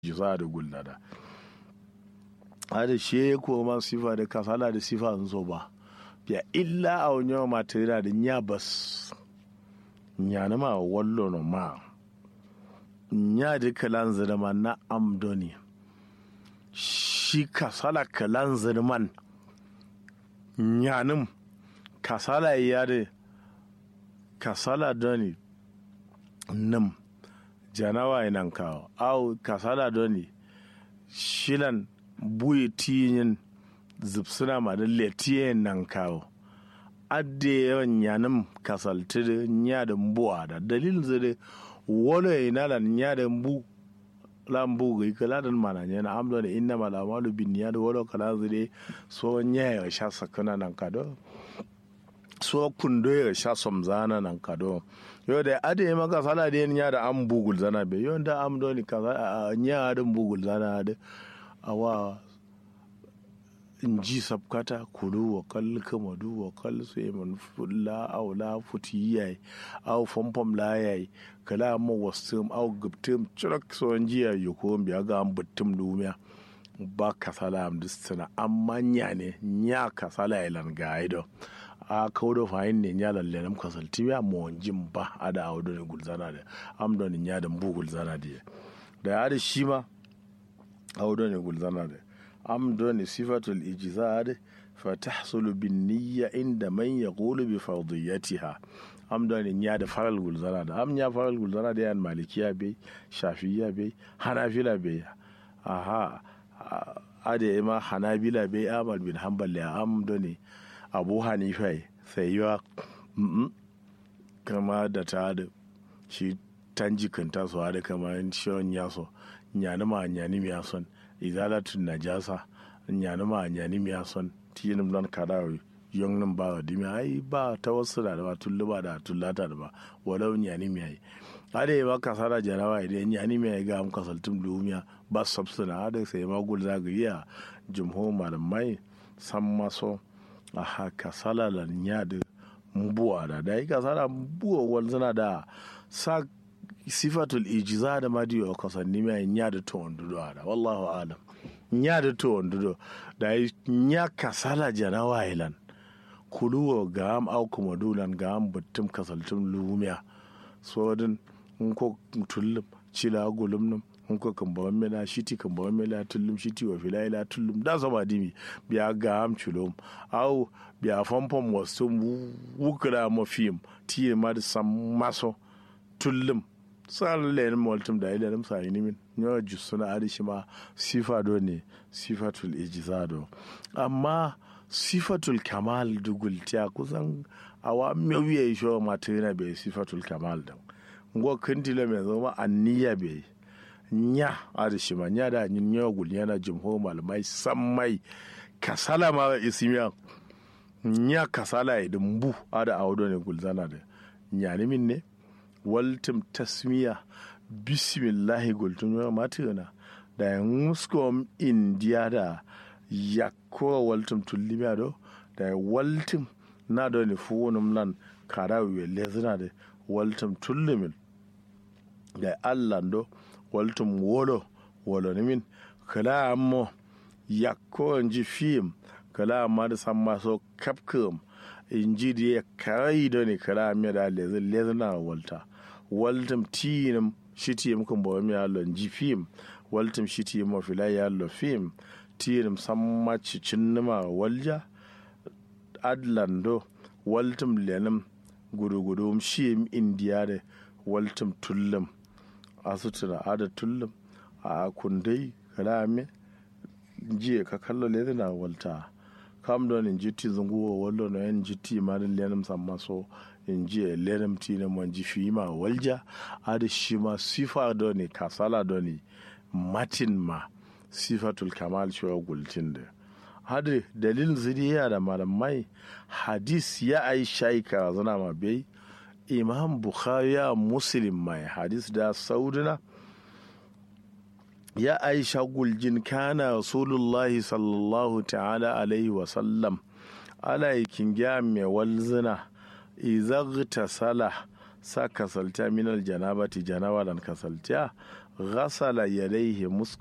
jisa da gullada hada she ko ma sifa da kasala da sifa sun so ba biya illa a wani yawa matera da nya bas nya na ma wallo no ma nya da kalan zirma na amdoni shi kasala kalan zirman nyanim kasala ya da kasala doni nim janawa inan kawo au kasala doni shilan buyi tiyin zipsuna ma da letiyen nan kawo adde yawan yanim kasalti da nya da mbuwa da dalilin zai wani ina da nya da mbu lambu ga kala da mana yana amdo da inna malamalu bin ya da wani kala zai so nya ya sha sakana nan kado so kundo ya sha somzana nan kado yo da ade ma ka sala de nya da am bugul zana be yo da am do ni ka nya da bugul zana da awa inji sabkata kulu wa kal kamadu wa kal sai man fulla aw la futiyai aw fompom la yai kala mo wastum aw gubtum churak so njiya yuko biya ga am buttum dumiya ba kasala am distana amma nya ne nya kasala ilan gaido a kaudo fayin ne nya lalle nam kasalti ya mo jin ba ada awdo ne gulzana da am don nya da mbu gulzana da da ya da shi ma awdo ne gulzana da am don sifatul ijzad fa tahsulu bin niyya inda man yaqulu bi fardiyatiha am don nya da faral gulzana da am nya faral gulzana da yan malikiya bai shafiya bai hanafila bai aha ade ma hanabila bai amal bin hanbal ya am don abu hanifa sai yiwa kama da ta da shi tanjikin tasowa da kama shiyon yaso nyani ma nyani miya son izalatun najasa nyani ma nyani miya son tiyinim don kada yon nan ba dimi ai ba ta wasu da ba tullu ba da tullata da ba walau nyani miya yi ade ba kasara jarawa idan nyani miya ga am kasaltum dumiya ba sabsuna ade sai ma gul zagiriya jumhur malamai san maso a haka salalan ya da mbuwa da da yi kasara mbuwa wanzana da sa sifatul ijiza da madiyo a kasanni mai ya da to wandudo da wallahu alam ya da to wandudo da yi ya kasala jana wailan kuluwa ga am au kuma dulan ga am buttum kasaltum lumiya so din in ko tullum cila gulum num in ko kan bawan mela shiti kan bawan mela tullum shiti wa fila ila tullum da sama dimi biya ga am culum au biya famfam wasu wukura ma fim tiye ma da sam maso tullum sal len moltum da ila nam sai nimin nyo jusuna adi shima sifa do ne sifatul ijzado amma sifatul kamal dugul tiya kusan awa mewiye sho matena be sifatul kamal dan ngo kintila me zama anniya be nya ada shima nya da nyin nya gul nya da jumho malamai sammai kasala ma isimiya nya kasala ya dumbu ada awdo ne gulzana da nya ni min ne waltum tasmiya bismillahi gultun ya matina da ya muskom indiya da yakko waltum tullimiya do da ya waltum na do ne fuwonum lan karawi lezina da waltum tullumin da allah do waltum wolo wolo ni min kala ammo yakko nji fim kala amma da san maso kapkum inji da ya karai da ne kala amma da lezina walta waltum tinum shiti muka bawa mi allo nji fim waltum shiti mo filai allo fim tinum samma cicin nima walja adlando waltum lenum gudu-gudu shi indiya da waltum tullum a sutura ada tullum a kundai kalame jiya ka kallo lezi na walta kam don in jiti zunguwa wallo na yan jiti ma da lenum samma so in jiya lenum ti na man ji fi ma walja ada shi ma sifa do ne kasala do ne matin ma sifatul kamal shi wa gultin da hadi dalilin zuriya da malamai hadis ya ai shaika zana ma bai imam bukhari ya muslim mai hadis da saudina ya aisha guljin kana rasulullahi sallallahu ta'ala alaihi wasallam alaikin gya mai walzina izagta sala sa kasalta minal janabati janawalan kasalta ghasala yadayhi